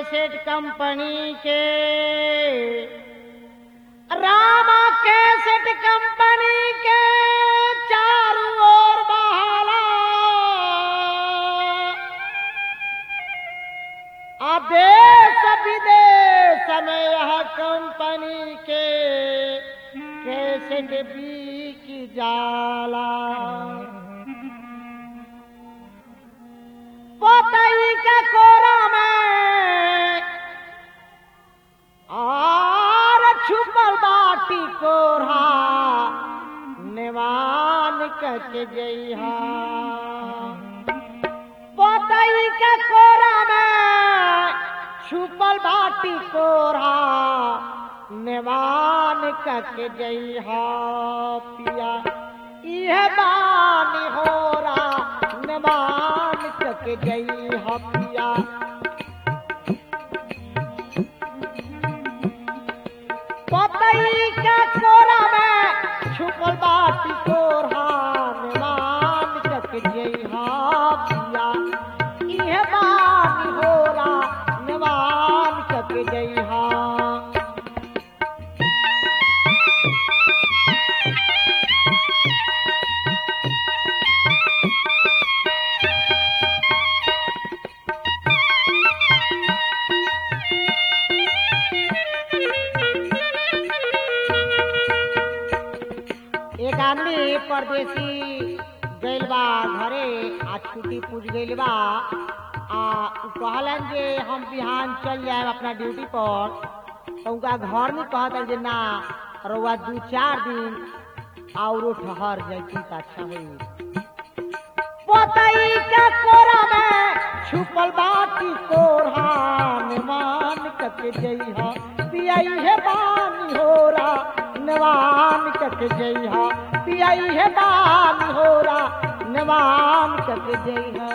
cassette company के रामा cassette company के चारों ओर बहाला आ देश विदेश में यह कंपनी के कैसेट बिक जाला पोतई के कोरा में आर छुपल बाटी कोरा निवान कच जइहा पोतई के कोरा में छुपल बाटी कोरा निवान कच जइहा पिया इह बानी होरा निवान कच जइहा पिया पतई के कोरा में छुपल बाटी कोरा निवान कच जइहा पिया इह बानी होरा निवान कच जइहा एक आदमी परदेसी गइल बा घरे आ छुट्टी पूछ गइल बा आ उ कहलन जे हम बिहान चल जाए अपना ड्यूटी पर तो उनका घर में कहतन जे ना रउआ दू चार दिन औरो ठहर जैती त अच्छा होई पोतई के कोरा में छुपल बाटी कोरहा निवान कक जइहा पियई हे बानी होरा निवान कक जइहा पियई हे बानी होरा निवान कक जइहा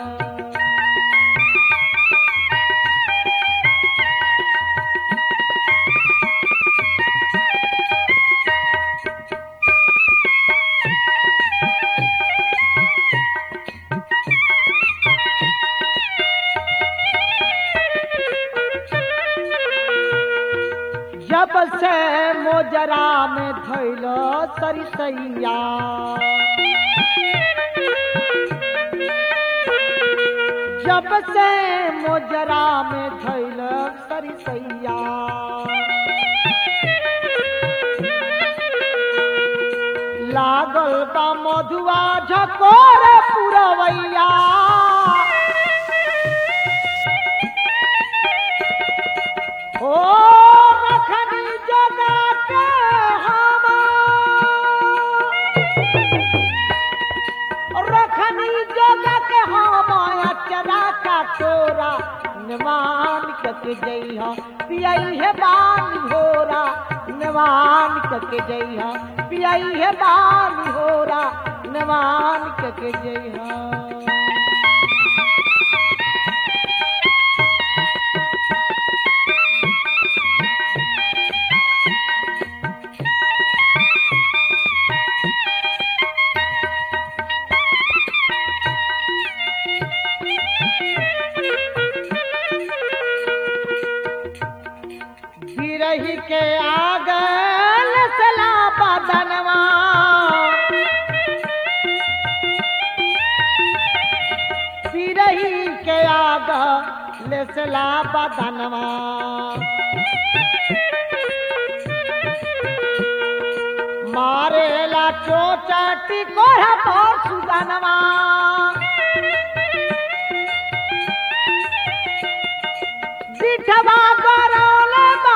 जब से मोजरा में धैल सरिसैया जब से मोजरा में धैल सरिसैया लागल बा मधुआ झकोर पुरवैया ओ रखनी जगा के हम रखनी जगा के हम अचरा का तोरा निवान कक जइहा पियई है बानी होरा निवान कक जइहा पियई है बानी होरा निवान कक जइहा बिरही के आगल सला बदनवा बिरही के आगल सला बदनवा मारेला चोचाटी कोढ़ा पर सुगनवा बिठवा गरौल बा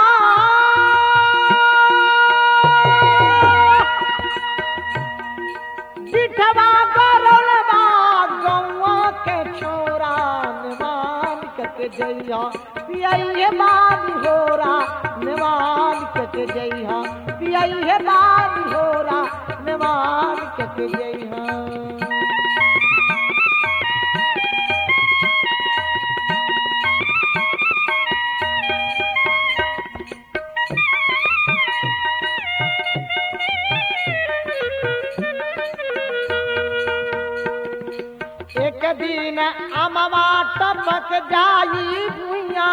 बिठवा गरौल बा गौआ के छोरा निवान कक जइहा पियई बानी होरा निवान कक जइहा पियई बानी होरा निवान कक जइहा एक दिन अमवा टपक जाई भुइया भुइया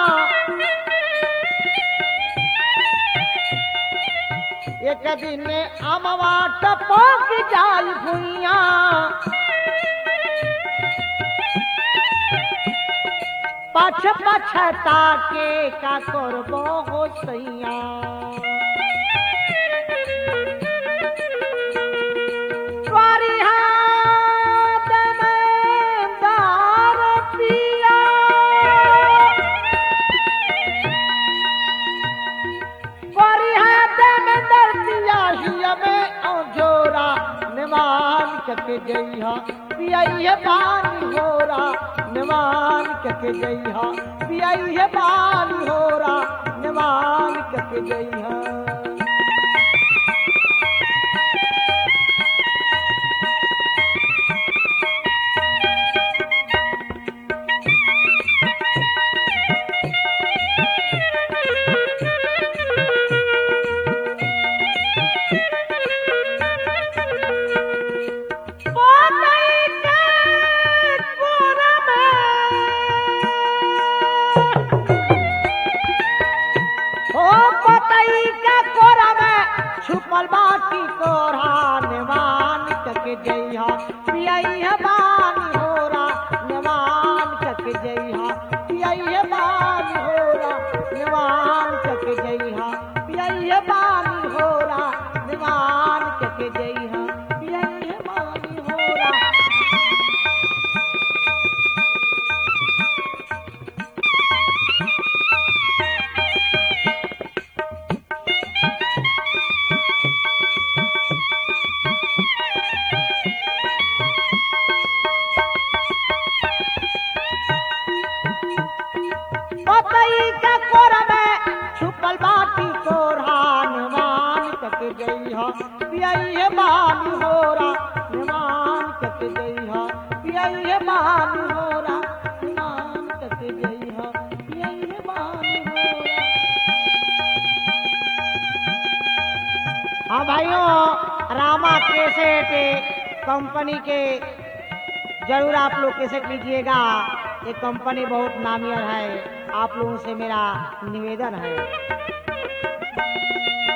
एक दिन अमवा टपक जाई भुइया पछ पछता के का करबो हो सैया द्वारी हाथ में दार पिया द्वारी हाथ में दर पिया हिया में औजोरा निमान कके जइहा पियाइए पानी होरा निमान कके जइहा पियाइए पानी होरा निमान कके जइहा पोतई के कोरा में ओ पोतई के कोरा में छुपल बाटी कोरा निवान कके जइहा पियई है बानी होरा निवान कके जइहा पियई है बानी होरा निवान कके जइहा पियई है बानी होरा निवान कके जइहा पियई है बानी होरा पतई का कोरा में छुपल बाटी कोरहान मान कक गई हा पियई है बानी होरा निमान कक गई हा पियई है बानी होरा निमान कक गई हा पियई है बानी होरा हाँ भाइयों रामा कैसेट कंपनी के जरूर आप लोग कैसेट लीजिएगा ये कंपनी बहुत नामी है आप लोगों से मेरा निवेदन है